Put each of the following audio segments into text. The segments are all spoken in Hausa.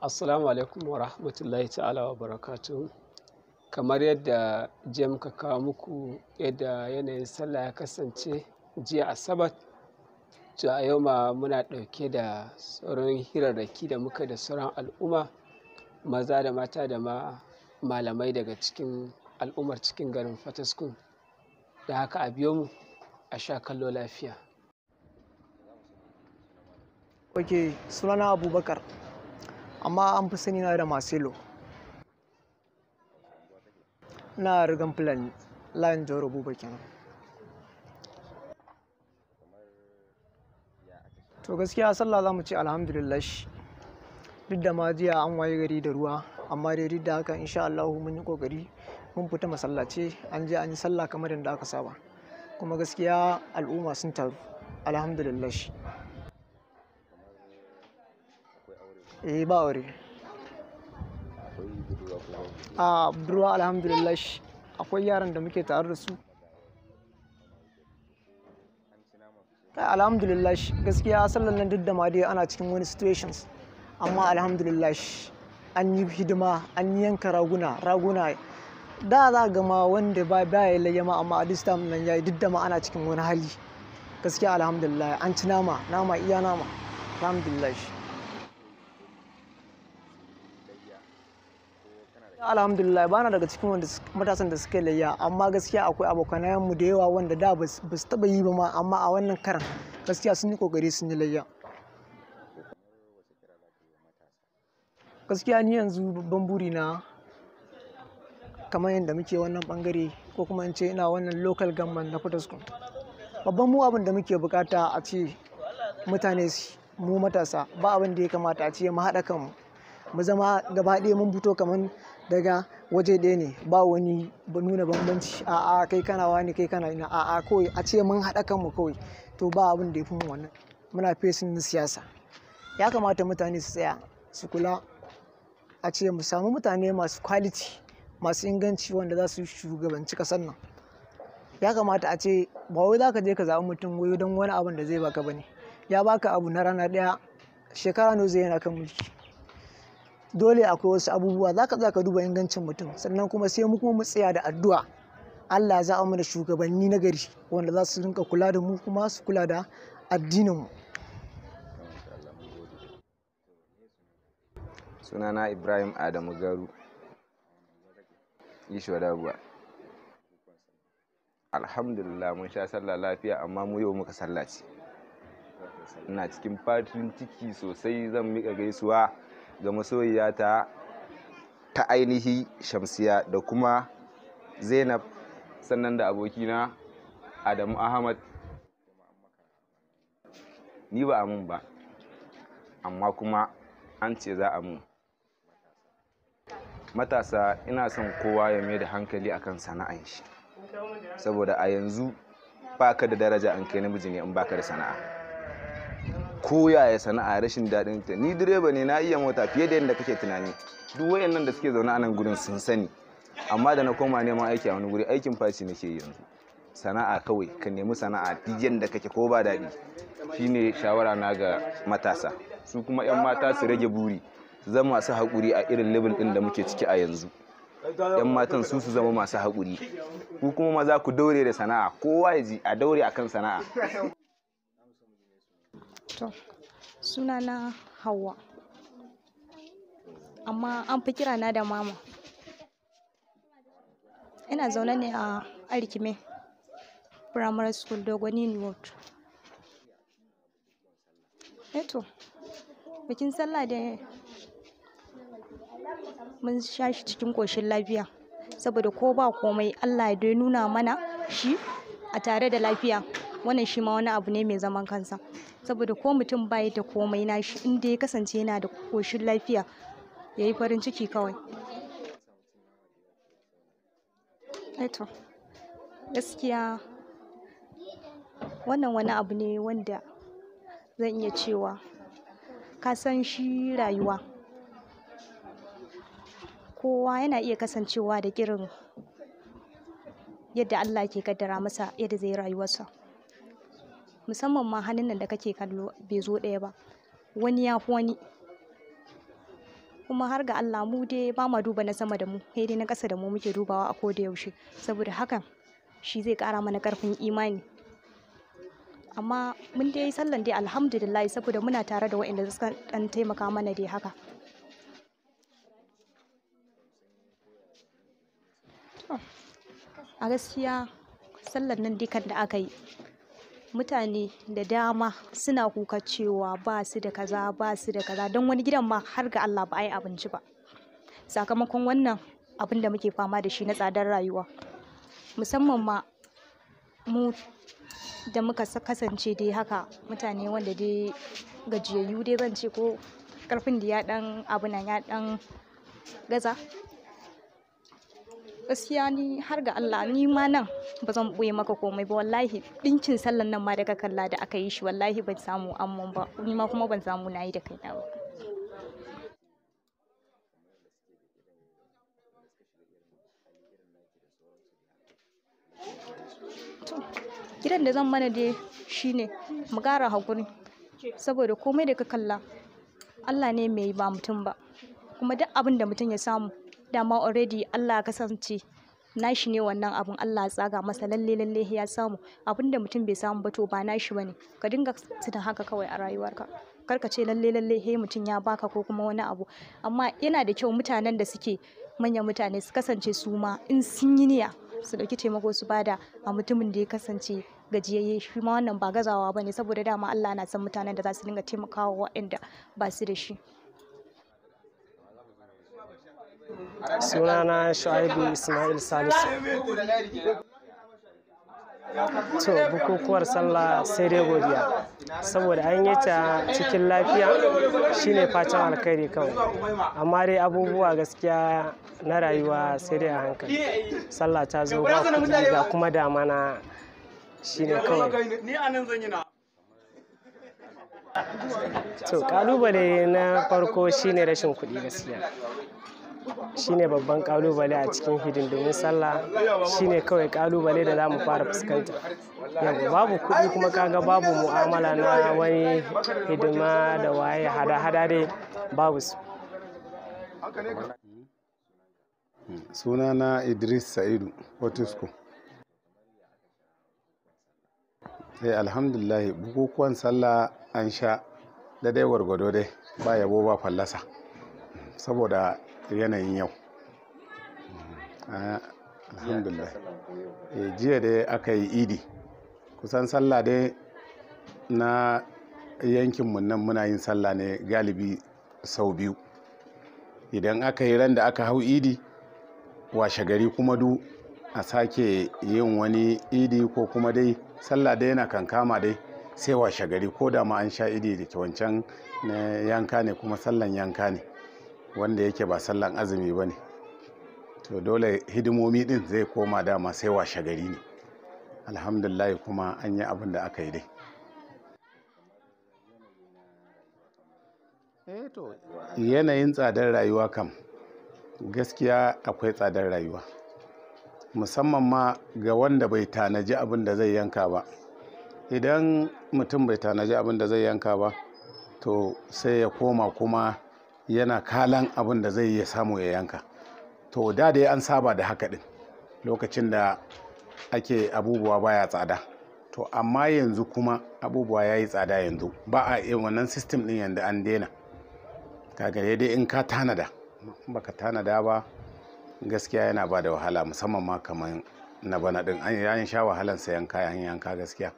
Assalamu alaikum wa rahmatullahi ta'ala wa barakatuhu. Kamar yadda jiya muka kawo muku yadda yanayin sallah ya kasance jiya Asabar, to a yau ma muna ɗauke da sauran hirarraki da muka da sauran al'umma maza da mata da ma malamai daga cikin al'ummar cikin garin Fataskun. Da haka a biyo mu a sha kallo lafiya. Ok, sunana Abubakar, amma an fi sani na da Marcelo. Na rigan Fulani, layin Jauro Buba kenan. To gaskiya sallah za mu ce alhamdulillah duk da ma jiya an waye gari da ruwa amma dai duk da haka insha Allah mun yi kokari mun fita masallaci an je an yi sallah kamar yadda aka saba kuma gaskiya al'umma sun taru alhamdulillah eh ba aure a budurwa alhamdulillah akwai yaran da muke tare da su alhamdulillah gaskiya sallan nan duk da ma dai ana cikin wani situations amma alhamdulillah an yi hidima an yanka raguna raguna da za ga ma wanda ba ya layya ma amma a this time nan yayi duk da ma ana cikin wani hali gaskiya alhamdulillah an ci nama nama iya nama alhamdulillah alhamdulillah bana daga cikin wanda matasan da suka layya amma gaskiya akwai abokanayen mu da yawa wanda da ba su taba yi ba ma amma a wannan karan gaskiya sun yi kokari sun yi layya gaskiya ni yanzu babban buri na kamar yadda muke wannan bangare ko kuma in ce ina wannan local government na Fataskun babban mu abin da muke bukata a ce mutane mu matasa ba abin da ya kamata a ce mu haɗa kanmu mu zama gaba ɗaya mun fito kamar daga waje ɗaya ne ba wani nuna bambanci a'a kai kana wani kai kana ina a'a kawai a ce mun haɗa kanmu kawai to ba abin da ya fi mu wannan muna fesin na siyasa ya kamata mutane su tsaya su kula a ce mu samu mutane masu quality masu inganci wanda za su shugabanci kasar nan ya kamata a ce ba wai za ka je ka zaɓi mutum wayo don wani abin da zai baka bane ya baka abu na rana ɗaya shekara nawa zai yana kan mulki dole akwai wasu abubuwa za ka za ka duba ingancin mutum sannan kuma sai mu kuma mu tsaya da addu'a Allah za a mana shugabanni na gari wanda za su rinka kula da mu kuma su kula da addinin mu sunana ibrahim adamu garu ishwa dabuwa alhamdulillah mun sha sallah lafiya amma mu yau muka sallaci ina cikin fatin ciki sosai zan miƙa gaisuwa ga masoyiyata ta ainihi shamsiya da kuma zainab sannan da abokina adamu ahmad ni ba a mun ba amma kuma an ce za a mun matasa ina son kowa ya mai da hankali akan sana'an shi saboda a yanzu baka da daraja an kai namiji ne in baka da sana'a ko yaya sana'a rashin daɗin ta ni direba ne na iya mota fiye da yadda kake tunani duk wayannan da suke zaune a nan gurin sun sani amma da na koma neman aiki a wani guri aikin faci nake yanzu sana'a kawai ka nemi sana'a duk yadda kake ko ba daɗi shine shawara na ga matasa su kuma 'yan mata su rage buri su zama masu haƙuri a irin level ɗin da muke ciki a yanzu 'yan matan su su zama masu haƙuri ku kuma maza ku daure da sana'a kowa ya ji a daure akan sana'a To, suna na Hauwa. Amma an fi kira na da mama. Ina zaune ne a Arkime Primary School Dogoni Road. Eto, bikin sallah da mun sha shi cikin ƙoshin lafiya. Saboda ko ba komai Allah ya nuna mana shi a tare da lafiya. Wannan shi ma wani abu ne mai zaman kansa. saboda ko mutum bai da komai nashi inda ya kasance yana da koshin lafiya ya yi farin ciki kawai eto gaskiya wannan wani abu ne wanda zan iya cewa ka san shi rayuwa kowa yana iya kasancewa da irin yadda Allah ke kaddara masa yadda zai rayuwarsa musamman ma hannun nan da kake kallo bai zo ɗaya ba wani ya fi wani kuma har ga Allah mu dai ba ma duba na sama da mu sai dai na ƙasa da mu muke dubawa a koda yaushe saboda hakan shi zai ƙara mana ƙarfin imani amma mun dai sallan dai alhamdulillah saboda muna tare da waɗanda suka ɗan taimaka mana dai haka a gaskiya sallan nan dukan da aka yi mutane da dama suna kuka cewa ba su da kaza ba su da kaza don wani gidan ma har ga Allah ba a yi abinci ba sakamakon wannan abin da muke fama da shi na tsadar rayuwa musamman ma mu da muka kasance dai haka mutane wanda dai gajiyayyu dai zan ce ko karfin da ya dan abu nan ya dan gaza gaskiya ni har ga Allah ni ma nan ba zan ɓoye maka komai ba wallahi ɗinkin sallan nan ma da ka kalla da aka yi shi wallahi ban samu amman ba ni ma kuma ban samu na yi da kaina ba gidan da zan mana dai shine mu ƙara haƙuri saboda komai da ka kalla Allah ne mai ba mutum ba kuma duk abin da mutum ya samu dama already Allah ya kasance nashi ne wannan abun Allah ya tsaga masa lalle lalle ya samu abin da mutum bai samu ba to ba nashi bane ka dinga tuna haka kawai a rayuwarka kar ka ce lalle lalle he mutum ya baka ko kuma wani abu amma yana da kyau mutanen da suke manyan mutane su kasance su ma in sun yi niyya su dauki taimako su bada a mutumin da ya kasance gajiyayye shi ma wannan ba gazawa bane saboda dama Allah na san mutanen da za su dinga taimakawa waɗanda ba su da shi sunana shu'aibu ismail salisu to bukukuwar sallah sai dai godiya saboda an yi ta cikin lafiya shine fatan alkhairi kawai amma dai abubuwa gaskiya na rayuwa sai dai a hankali sallah ta zo ba kuɗi ga kuma damana shine kawai to kalubale na farko shine rashin kuɗi gaskiya shine babban kalubale a cikin hidindimin sallah shine kawai kalubale da za mu fara fuskanta yau babu kuɗi kuma kaga babu mu'amala na wani hidima da waye hada-hada dai babu su sunana idris sa'idu otisco sai alhamdulillah bukukuwan sallah an sha da dai gwargwado dai ba yabo ba fallasa saboda yanayin yau alhamdulillah jiya dai aka yi idi kusan sallah dai na yankinmu nan muna yin sallah ne galibi sau biyu idan aka yi ran da aka hau idi washe gari kuma du a sake yin wani idi ko kuma dai sallah dai yana kankama dai sai washe gari ko da ma an sha idi da ke wancan na yanka ne kuma sallan yanka ne wanda yake ba sallan azumi ba ne to dole hidimomi din zai koma dama sai washe gari ne alhamdulillah kuma an yi abin da aka yi dai yanayin tsadar rayuwa kam gaskiya akwai tsadar rayuwa musamman ma ga wanda bai tanaji abin da zai yanka ba idan mutum bai tanaji abin da zai yanka ba to sai ya koma kuma yana kalan abin da zai iya samu ya yanka to da dai an saba da haka din lokacin da ake abubuwa baya tsada to amma yanzu kuma abubuwa ya yi tsada yanzu ba a yin wannan sistem din yanzu an daina kaga dai in ka tanada baka tanada ba gaskiya yana ba da wahala musamman ma kamar na bana din an sha wahalan sayan kayan yanka gaskiya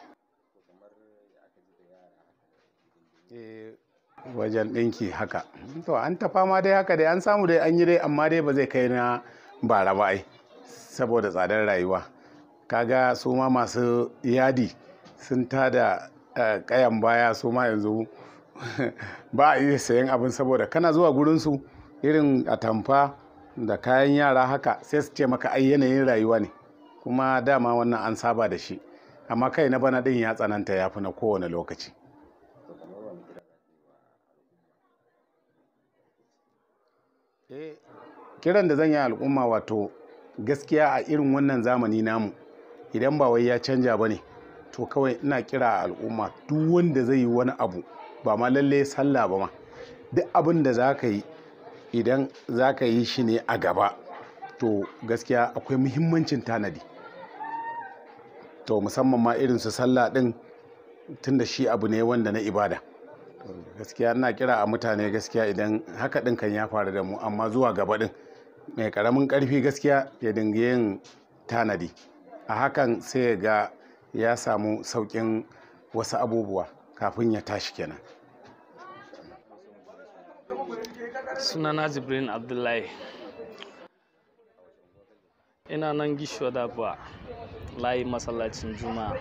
wajen ɗinki haka to an ta fama dai haka dai an samu dai an yi dai amma dai ba zai kai na bara ba ai saboda tsadar rayuwa kaga su ma masu yadi sun tada kayan baya su ma yanzu ba a iya sayan abin saboda kana zuwa gurinsu irin atamfa da kayan yara haka sai su ce maka ai yanayin rayuwa ne kuma dama wannan an saba da shi amma kai na bana ɗin ya tsananta ya fi na kowane lokaci kiran da zan yi al'umma wato gaskiya a irin wannan zamani namu idan ba wai ya canja ba ne to kawai ina kira a al'umma duk wanda zai yi wani abu ba ma lalle sallah ba ma duk abin da za ka yi idan za ka yi shi ne a gaba to gaskiya akwai muhimmancin tanadi to musamman ma irin su sallah din tunda shi abu ne wanda na ibada gaskiya ina kira a mutane gaskiya idan haka din kan ya faru da mu amma zuwa gaba din mai karamin karfi gaskiya ya dinga yin tanadi a hakan sai ya ga ya samu saukin wasu abubuwa kafin ya tashi kenan sunana jibrin abdullahi ina nan gishuwa da ba layi masallacin juma'a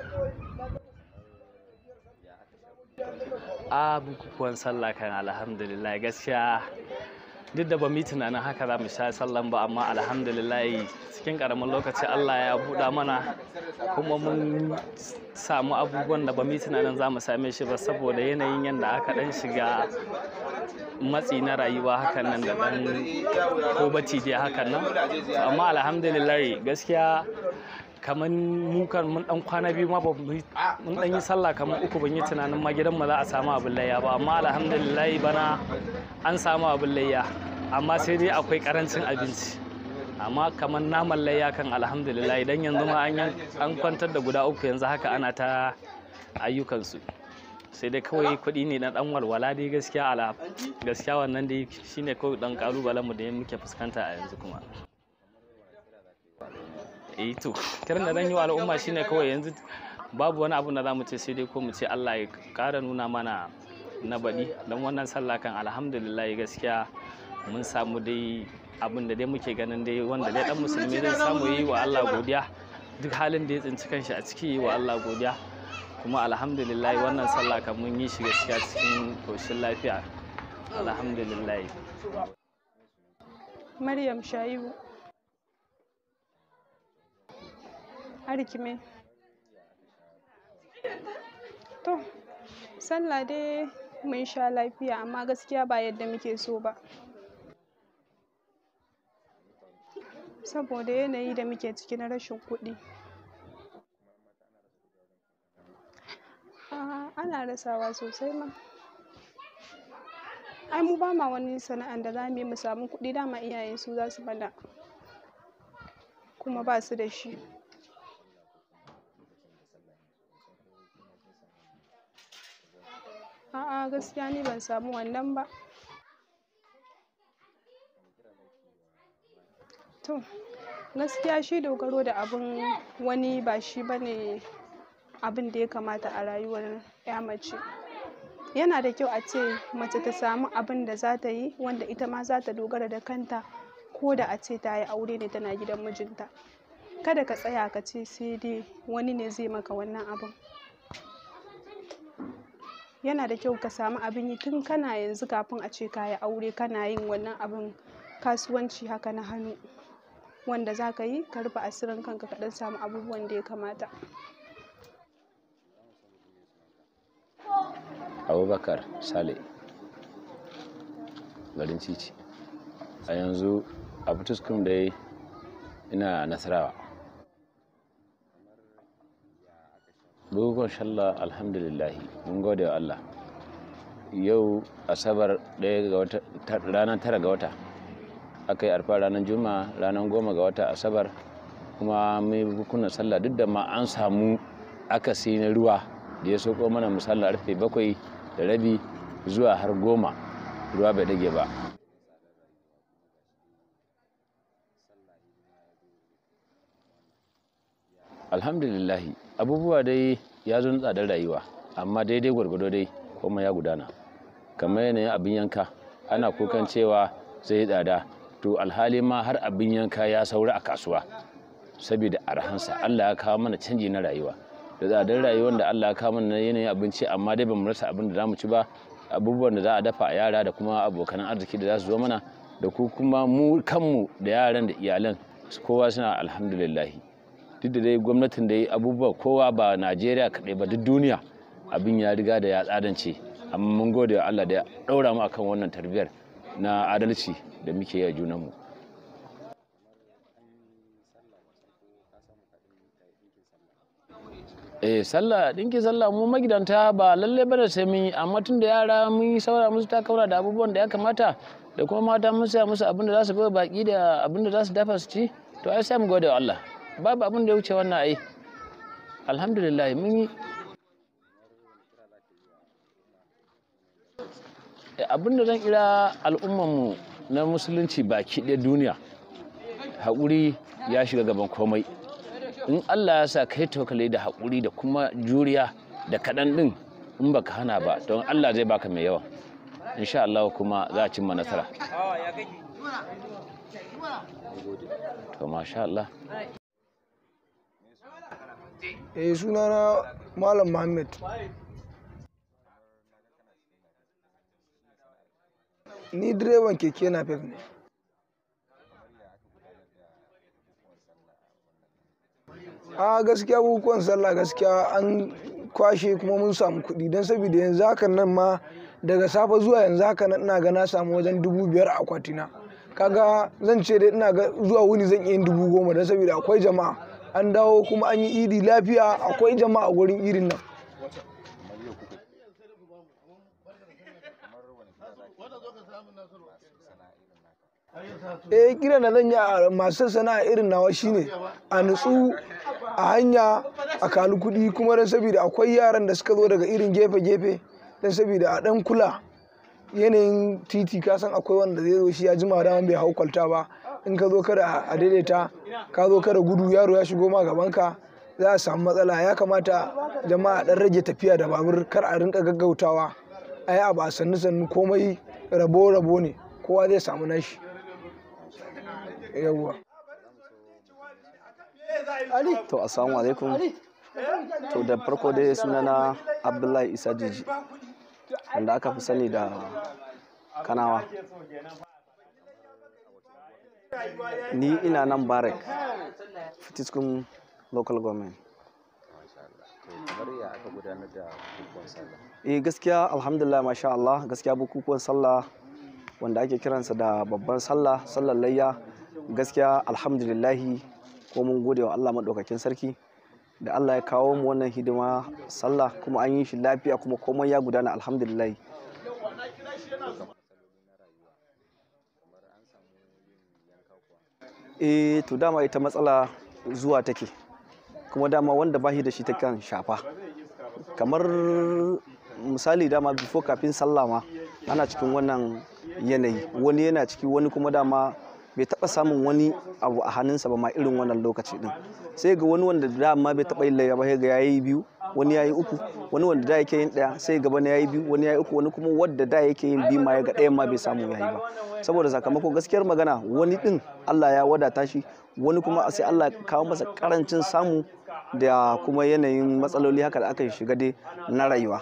a bukukuwan sallah kan alhamdulillah gaskiya duk da ba mu yi tunanin haka za mu sha sallan ba amma alhamdulillah cikin karamin lokaci allah ya buɗa mana kuma mun samu abubuwan da ba mu yi tunanin za mu same shi ba saboda yanayin yadda aka ɗan shiga matsi na rayuwa hakan nan da ɗan ko bacci dai hakan nan amma alhamdulillah gaskiya kamar mu kan mun dan kwana biyu ma mun dan yi sallah kamar uku ban yi tunanin ma gidan mu za a samu abin layya ba amma alhamdulillah bana an samu abin layya amma sai dai akwai karancin abinci amma kamar naman layya kan alhamdulillah idan yanzu ma an kwantar da guda uku yanzu haka ana ta ayyukansu sai dai kawai kuɗi ne na dan walwala dai gaskiya ala gaskiya wannan dai shine kawai dan kalubalen mu da muke fuskanta a yanzu kuma eh to kiran da zan yi wa al'umma shine kawai yanzu babu wani abu da za mu ce sai dai ko mu ce Allah ya ƙara nuna mana na baɗi don wannan sallah kan alhamdulillah gaskiya mun samu dai abin da dai muke ganin dai wanda dai dan musulmi zai samu yi wa Allah godiya duk halin da ya tsinci kanshi a ciki yi wa Allah godiya kuma alhamdulillah wannan sallah kan mun yi shi gaskiya cikin koshin lafiya alhamdulillah Maryam Shaibu Arkime To, sallah dai mun sha lafiya amma gaskiya ba yadda muke so ba. Saboda yanayi da muke ciki na rashin kuɗi. A'a, ana rasawa sosai ma. Ai mu ba ma wani sana'an da za mu yi mu samu kuɗi dama iyaye su za su mana. Kuma ba su da shi. A'a gaskiya ni ban samu wannan ba. To, gaskiya shi dogaro da abin wani ba shi bane abin da ya kamata a rayuwar ya mace. Yana da kyau a ce mace ta samu abin da za ta yi wanda ita ma za ta dogara da kanta ko da a ce ta yi aure ne tana gidan mijinta. Kada ka tsaya ka ce sai dai wani ne zai maka wannan abin. yana da kyau ka samu abin yi tun kana yanzu kafin a ce ka yi aure kana yin wannan abin kasuwanci haka na hannu wanda za ka yi ka rufe asirin kanka ka ɗan samu abubuwan da ya kamata abubakar sale garin cici a yanzu a fituskun da ina nasarawa bukukuwan shalla alhamdulillahi mun gode wa Allah yau asabar ɗaya ga wata ranar tara ga wata aka yi arfa ranar juma'a ranar goma ga wata asabar kuma mai bukunan sallah duk da ma an samu akasi na ruwa da ya soko mana musalla rufe bakwai da rabi zuwa har goma ruwa bai dage ba alhamdulillahi abubuwa dai ya zo tsadar rayuwa amma daidai gwargwado dai kuma ya gudana kamar yanayin abin yanka ana kukan cewa zai tsada to alhali ma har abin yanka ya saura a kasuwa saboda arhansa allah ya kawo mana canji na rayuwa da tsadar rayuwar da allah ya kawo mana yanayin abinci amma dai bamu rasa abin da za mu ci ba abubuwan da za a dafa a yara da kuma abokan arziki da za su zo mana da ku kuma mu kanmu da yaran da iyalan kowa suna alhamdulillahi duk da dai gwamnatin da yi abubuwa kowa ba najeriya kaɗai ba duk duniya abin ya riga da ya tsadance amma mun gode wa allah da ya ɗaura mu akan wannan tarbiyyar na adalci da muke yi a junanmu eh sallah dinki sallah mu magidanta ba lalle bane sai mun yi amma tun da yara mun yi saura musu ta kaura da abubuwan da ya kamata da kuma mata mun saya musu abin da za su bai baki da abin da za su dafa su ci to ai sai mu gode wa Allah babu abin da ya wuce wannan ai alhamdulillah mun yi abin da zan kira al'ummanmu na musulunci baki ɗaya duniya haƙuri ya shiga gaban komai in allah ya sa kai tokale da haƙuri da kuma juriya da kaɗan ɗin in baka hana ba don allah zai baka mai yawa insha allah kuma za a cimma nasara to masha allah eh sunana malam muhammad ni direban keke na ne a gaskiya bukukuwan sallah gaskiya an kwashe kuma mun samu kuɗi don saboda yanzu hakan nan ma daga safe zuwa yanzu haka nan ina ga na samu wajen dubu biyar a akwatina kaga zan ce dai ina ga zuwa wuni zan iya yin dubu goma don saboda akwai jama'a an dawo kuma an yi idi lafiya akwai jama'a a gurin idin nan eh kiran da zan yi a masu sana'a irin nawa shine a nutsu a hanya a kalu kuɗi kuma don saboda akwai yaran da suka zo daga irin gefe-gefe don saboda a ɗan kula yanayin titi ka san akwai wanda zai zo shi ya jima da bai hau kwalta ba in ka zo kada a daidaita ka zo kada gudu yaro ya shigo ma gabanka za a samu matsala ya kamata jama'a ɗan rage tafiya da babur kar a rinka gaggautawa a yi abu a sannu sannu komai rabo-rabo ne kowa zai samu nashi yawwa to assalamu alaikum to da farko dai sunana abdullahi isa jiji wanda aka fi sani da kanawa ni ina nan barek fitiskun local government eh gaskiya alhamdulillah masha Allah gaskiya bukukuwan sallah wanda ake kiransa da babban sallah sallar layya gaskiya alhamdulillahi ko mun gode wa Allah maɗaukakin sarki da Allah ya kawo mu wannan hidima sallah kuma an yi shi lafiya kuma komai ya gudana alhamdulillah eh to dama ita matsala zuwa take kuma dama wanda bashi da shi ta kan shafa kamar misali dama before kafin sallah ma ana cikin wannan yanayi wani yana ciki wani kuma dama bai taba samun wani abu a hannunsa ba ma irin wannan lokaci din sai ga wani wanda dama bai taba yin layya ba sai ga yayi biyu wani yayi uku wani wanda da yake yin daya sai gaba na yayi biyu wani yayi uku wani kuma wanda da yake yin biyu ma ya ga ɗayan ma bai samu yayi ba saboda sakamako gaskiyar magana wani din Allah ya wadata shi wani kuma sai Allah ya kawo masa karancin samu da kuma yanayin matsaloli haka da aka shiga dai na rayuwa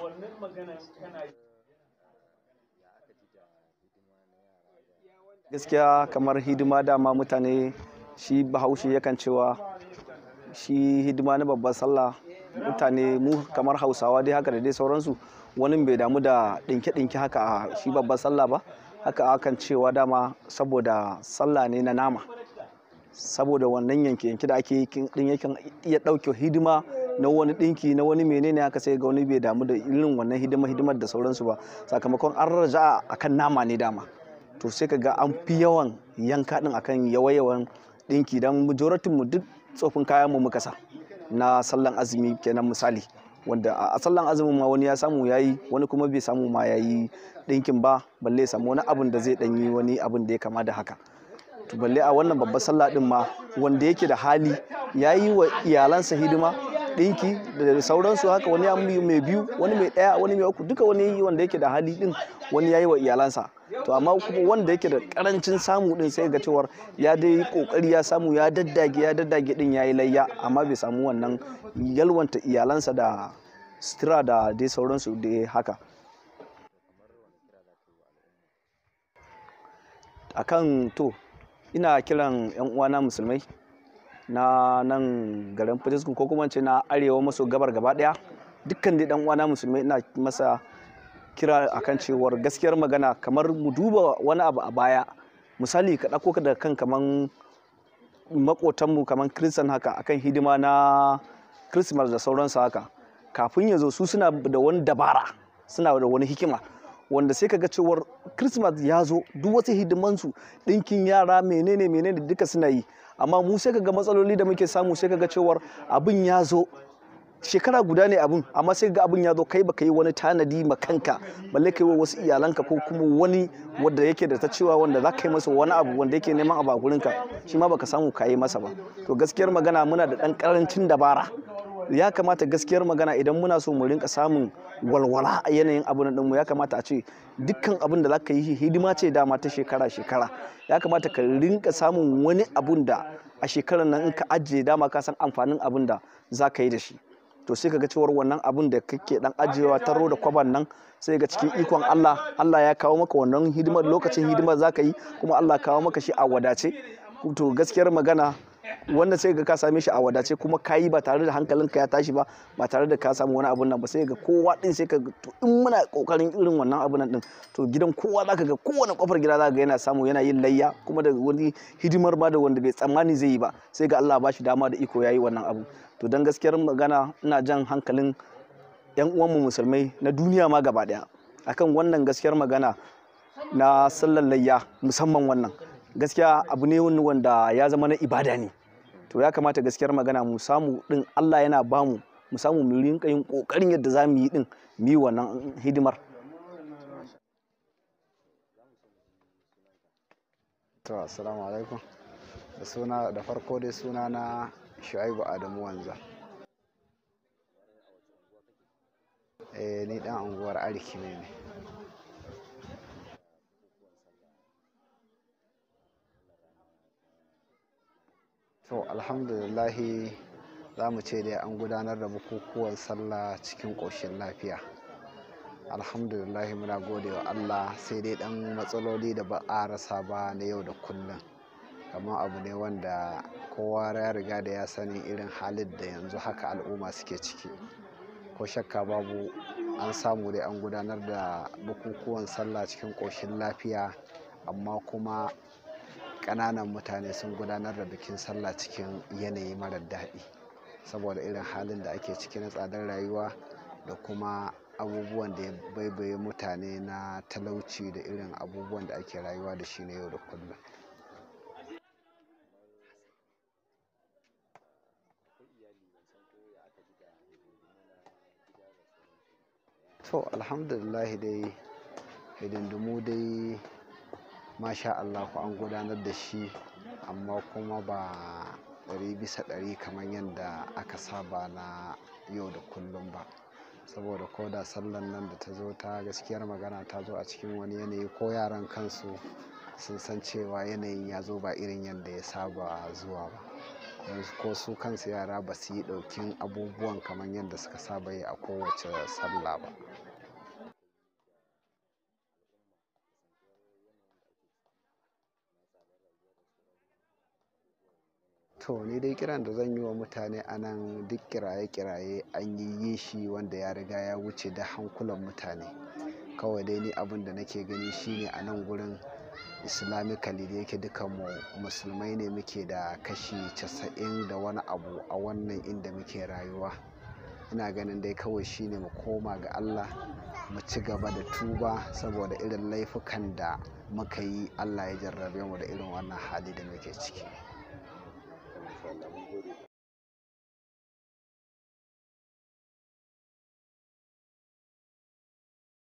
gaskiya kamar hidima dama mutane shi bahaushe yakan cewa shi hidima na babban sallah mutane mu kamar hausawa dai haka da dai sauransu wani bai damu da ɗinke-ɗinke haka a shi babban sallah ba haka akan cewa dama saboda sallah ne na nama saboda wannan yanke-yanke da ake din yakan iya ɗauke hidima na wani ɗinki na wani menene haka sai ga wani bai damu da irin wannan hidima hidimar da sauransu ba sakamakon an raja akan nama ne dama to sai ka ga an fi yawan yanka din akan yawa-yawan ɗinki don majoratin mu duk tsofin kayan mu muka sa na sallan azumi kenan misali wanda a sallan azumin ma wani ya samu yayi wani kuma bai samu ma yayi ɗinkin ba balle ya samu wani abun da zai ɗanyi wani abun da ya kama da haka to balle a wannan babbar sallah din ma wanda yake da hali yayi wa iyalansa hidima ɗinki da sauransu haka wani ya mai biyu wani mai ɗaya wani mai uku duka wani wanda yake da hali din wani yayi wa iyalansa to amma kuma wanda yake da karancin samu din sai ga cewar ya dai kokari ya samu ya daddage ya daddage din yayi layya amma bai samu wannan yalwanta iyalansa da sutura da dai sauransu da haka akan to ina kiran yan uwana musulmai na nan garin Fatiskun ko kuma ce na arewa maso gabar gaba daya dukkan dai dan uwana musulmai ina masa kira akan cewar gaskiyar magana kamar mu duba wani abu a baya misali ka ɗauko ka da kan kaman makotanmu kaman kiristan haka akan hidima na christmas da sauransu haka kafin ya zo su suna da wani dabara suna da wani hikima wanda sai ka ga cewar christmas ya zo duk wasu hidimansu ɗinkin yara menene menene duka suna yi amma mu sai ka ga matsaloli da muke samu sai ka ga cewar abin ya zo shekara guda ne abin amma sai ga abin ya zo kai baka yi wani tanadi ma kanka balle kai wa wasu iyalanka ko kuma wani wanda yake da ta cewa wanda za ka yi masa wani abu wanda yake neman abu a gurinka shi ma baka samu ka yi masa ba to gaskiyar magana muna da ɗan ƙarancin dabara ya kamata gaskiyar magana idan muna so mu rinka samun walwala a yanayin abin ɗinmu ya kamata a ce dukkan abin da za ka yi hidima ce dama ta shekara shekara ya kamata ka rinka samun wani abun da a shekarar nan in ka ajiye dama ka san amfanin abin da za ka yi da shi to sai ka ga cewar wannan abun da kake dan ajiyewa taro da kwaban nan sai ga cikin ikon Allah Allah ya kawo maka wannan hidimar lokacin hidimar za ka yi kuma Allah kawo maka shi a wadace to gaskiyar magana wanda sai ga ka same shi a wadace kuma ka yi ba tare da hankalinka ya tashi ba ba tare da ka samu wani abun nan ba sai ga kowa din sai ka to in muna kokarin irin wannan abun nan din to gidan kowa zaka ga kowane kofar gida zaka ga yana samu yana yin layya kuma da wani hidimar ma da wanda bai tsammani zai yi ba sai ga Allah ba shi dama da iko yayi wannan abu to dan gaskiyar magana ina jan hankalin yan uwanmu musulmai na duniya ma gaba daya akan wannan gaskiyar magana na sallar layya musamman wannan gaskiya abu ne wanda ya zama na ibada ne to ya kamata gaskiyar magana mu samu din Allah yana bamu mu samu mu rinka yin kokarin yadda za mu yi din mu yi wannan hidimar to assalamu alaikum da suna da farko dai suna na shu'aibu adamu wanza eh ni dan unguwar arkime ne to alhamdulillahi za mu ce dai an gudanar da bukukuwan sallah cikin ƙoshin lafiya alhamdulillahi muna gode wa allah sai dai dan matsaloli da ba a rasa ba na yau da kullum kamar abu ne wanda kowa ya riga da ya sani irin halin da yanzu haka al'umma suke ciki ko shakka babu an samu dai an gudanar da bukukuwan sallah cikin ƙoshin lafiya amma kuma ƙananan mutane sun gudanar da bikin sallah cikin yanayi marar daɗi saboda irin halin da ake ciki na tsadar rayuwa da kuma abubuwan da ya baibaye mutane na talauci da irin abubuwan da ake rayuwa da shi na yau da kullum to alhamdulillah dai hidindimu dai masha Allah an gudanar da shi amma kuma ba ɗari bisa ɗari kamar yadda aka saba na yau da kullum ba saboda ko da sallan nan da ta zo ta gaskiyar magana ta zo a cikin wani yanayi ko yaran kansu sun san cewa yanayin ya zo ba irin yadda ya saba zuwa ba yanzu ko su kansu yara ba su yi ɗaukin abubuwan kamar yadda suka saba yi a kowace sallah ba to ni dai kiran da zan yi wa mutane a nan duk kiraye-kiraye an yi yi shi wanda ya riga ya wuce da hankulan mutane kawai dai ni abin da nake gani shine a nan gurin islamically da yake dukan mu musulmai ne muke da kashi casa'in da wani abu a wannan inda muke rayuwa ina ganin dai kawai shine mu koma ga allah mu ci gaba da tuba saboda irin laifukan da muka yi allah ya jarrabe mu da irin wannan hali da muke ciki